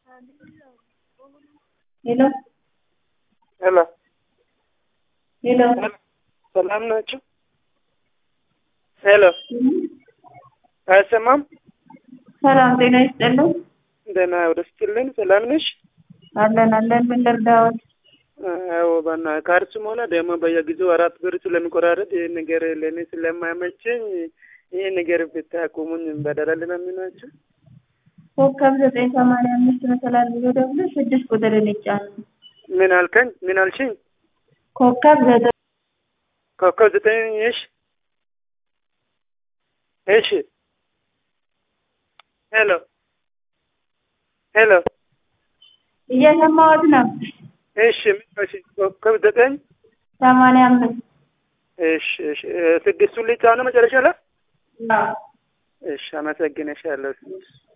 ሄሎ ሄሎ ሄሎ ሰላም ናችሁ? ሄሎ አይሰማም? ሰላም ጤና ይስጥልን። ደህና ወደ ስትልን ሰላም ነሽ? አለን አለን። ምን ልርዳዎት? አዎ ባና ካርድም ሆነ ደግሞ በየጊዜው አራት ብር ስለሚቆራረጥ ይህ ነገር ለእኔ ስለማይመቸኝ ይህ ነገር ብታቆሙኝ በደላል ለሚናቸው ኮከብ ዘጠኝ ሰማንያ አምስት መሰላል ብሎ ደግሞ ስድስት ቁጥርን ይጫኑ። ምን አልከኝ? ምን አልሽኝ? ኮከብ ዘጠኝ ኮከብ ዘጠኝ እሺ እሺ ሄሎ ሄሎ እየሰማሁት ነው። እሺ እሺ ኮከብ ዘጠኝ ሰማንያ አምስት እሺ እሺ ስድስቱን ልጫ ነው መጨረሻ ላይ አዎ። እሺ አመሰግንሻለሁ።